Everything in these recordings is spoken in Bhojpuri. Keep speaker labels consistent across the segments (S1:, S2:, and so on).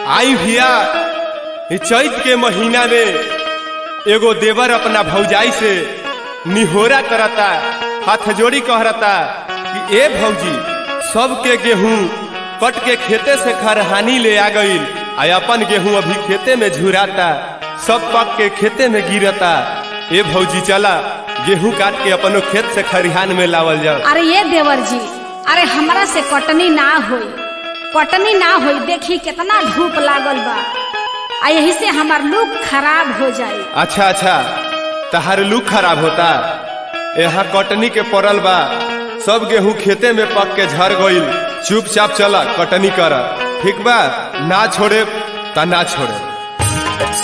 S1: आई भिया ई चैत के महीना में एगो देवर अपना भौजाई से निहोरा करता हाथ जोड़ी कहरता कि ए भौजी सबके गेहूं कट के खेते से खरहानी ले आ गईल आ अपन गेहूं अभी खेते में झुराता सब पक के खेते में गिरता ए भौजी चला गेहूं काट के अपनो खेत से खरिहान में लावल जाओ
S2: अरे ये देवर जी अरे हमरा से कटनी ना होई कटनी ना होई देखी कितना धूप लागल बा आ यही से हमार लुक खराब हो जाई
S1: अच्छा अच्छा तहार लुक खराब होता यहाँ कटनी के पड़ल बा सब गेहूं खेते में पक के झर गईल चुपचाप चला कटनी कर ठीक बा ना छोड़े ता ना छोड़े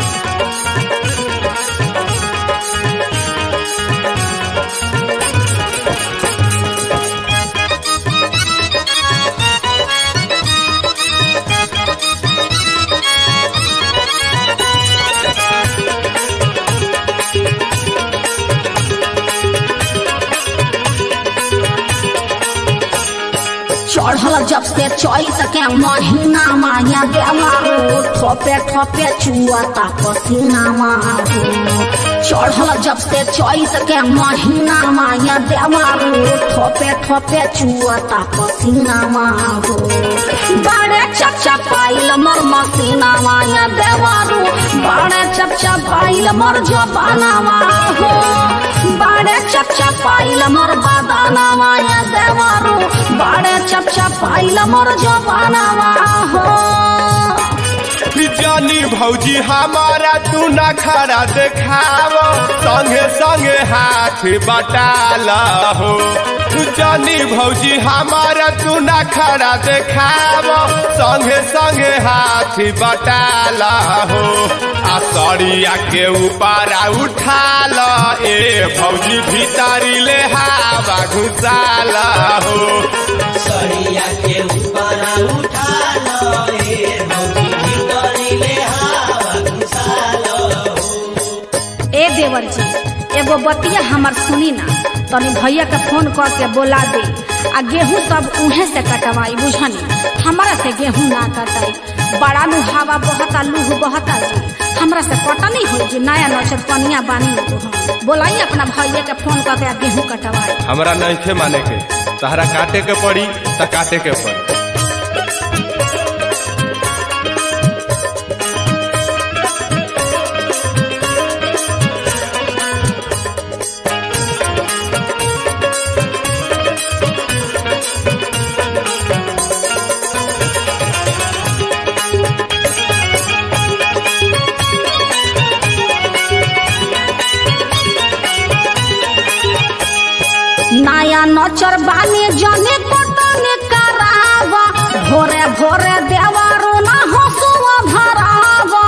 S3: चढ़ल जब से चैत के महीना माया देवारो ठोपे ठोपे चुआता पसीना मारो चढ़ल जब से चैत के महीना माया देवारो ठोपे ठोपे चुआता पसीना मारो बड़े चचा पाइल मर मसीना माया देवारो बड़े चचा पाइल मर जबाना मारो बड़े चचा पाइल मर बादाना माया देवारो बड़े चचा पाइल मर जबाना हो
S1: जानी भौजी हमारा तू ना खड़ा देखाव संगे संगे हाथ बटाला हो तू जानी भौजी हमारा तू ना खड़ा देखाव संगे संगे हाथ बटाला हो आ सड़िया के ऊपर उठाल ए भौजी भीतरी ले हवा घुसाला हो
S4: सरिया के ऊपर उठा लो ए भौजी भीतरी ले हवा घुसा लो
S2: ए देवर जी एगो बतिया हमर सुनी ना तनी भैया के फोन कर के बोला दे आ गेहूं सब उहे से कटवाई बुझनी हमरा से गेहूं ना कटाई बड़ा नु हवा बहता लूह बहता जी हमरा से कटनी हो जी नया नचर पनिया बानी तो हम बोलाई अपना भैया के फोन कर के आ गेहूं कटवाई
S1: हमरा नहीं माने के तहरा काटे के पड़ी त काटे के पड़ी
S3: नया नचर बानी जने कटने करावा भोरे भोरे देवारो ना हंसुआ भरावा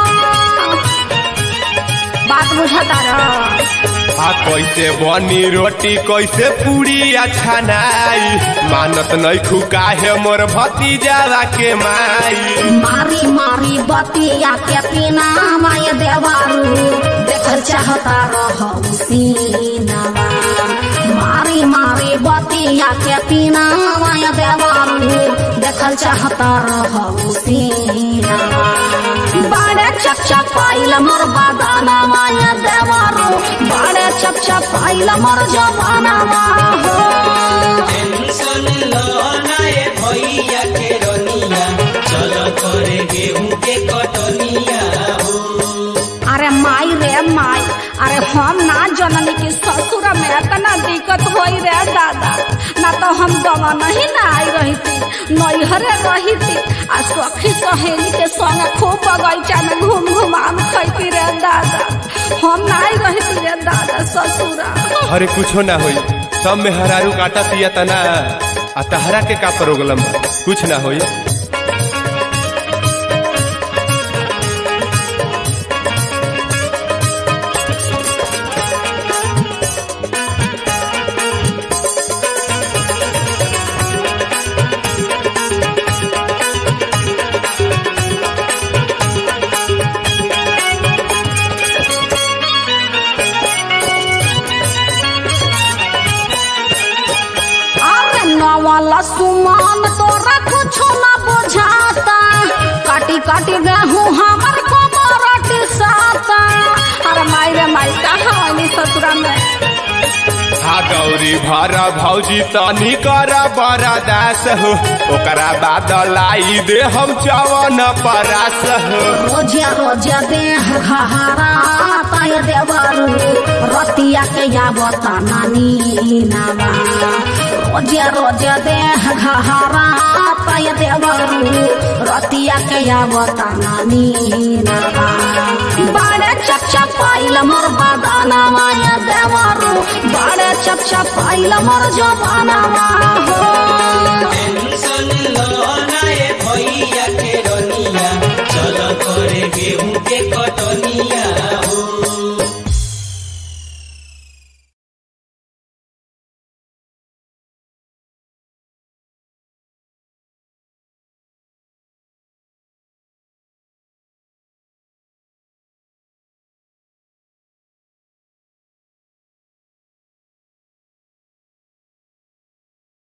S3: बात बुझता रह
S1: आ कैसे बनी रोटी कैसे पूरी अच्छा नाई मानत नहीं खुका है मोर भतीजा के माई
S3: मारी मारी बतिया के पीना माय देवारू देखल चाहता रह सीनावा मारी मारी बतिया के पीना माय देवारू देखल चाहता रह सीनावा बड़े चचा पाइल मोर बादाना माय देवारू बड़े चचा पाइल मोर जबाना हो
S4: टेंशन लो ना ए भैया के रनिया चलो करे गेहूं के कटनिया हो
S2: अरे माई रे माई अरे हम ना जननी की ससुर में इतना दिक्कत होई रे दादा ना तो हम गवा नहीं ना आई रही थी नैहरे रही थी आ सखी सहेली के संग खूब बगीचा में घूम घूम आम खैती रे दादा हम ना आई रही थी रे दादा ससुरा
S1: अरे कुछो ना होई सब में हरारू काटा पिया तना आ तहरा के का प्रोग्राम बा? कुछ ना होई
S3: अरे नवल सुमान तोरा कुछो न
S2: काटी गेहूँ हमर कोमरटी साता अरे माई रे माई कहाँ वाली ससुरा में
S1: हा गौरी भर भौजी तनी कर बड़ा दास हो ओकरा बाद लाई दे हम चवन परास हो
S3: रोजा रोजा देह घहारा तय देवरू रतिया के यावता नानी नामा रोजा रोजा देह घहारा तय देवरू रतिया के यावता नानी नामा बाड़े चपचा पाइल मोर बादाना माया देवरू बाड़े चपचा पाइल मोर जबाना हो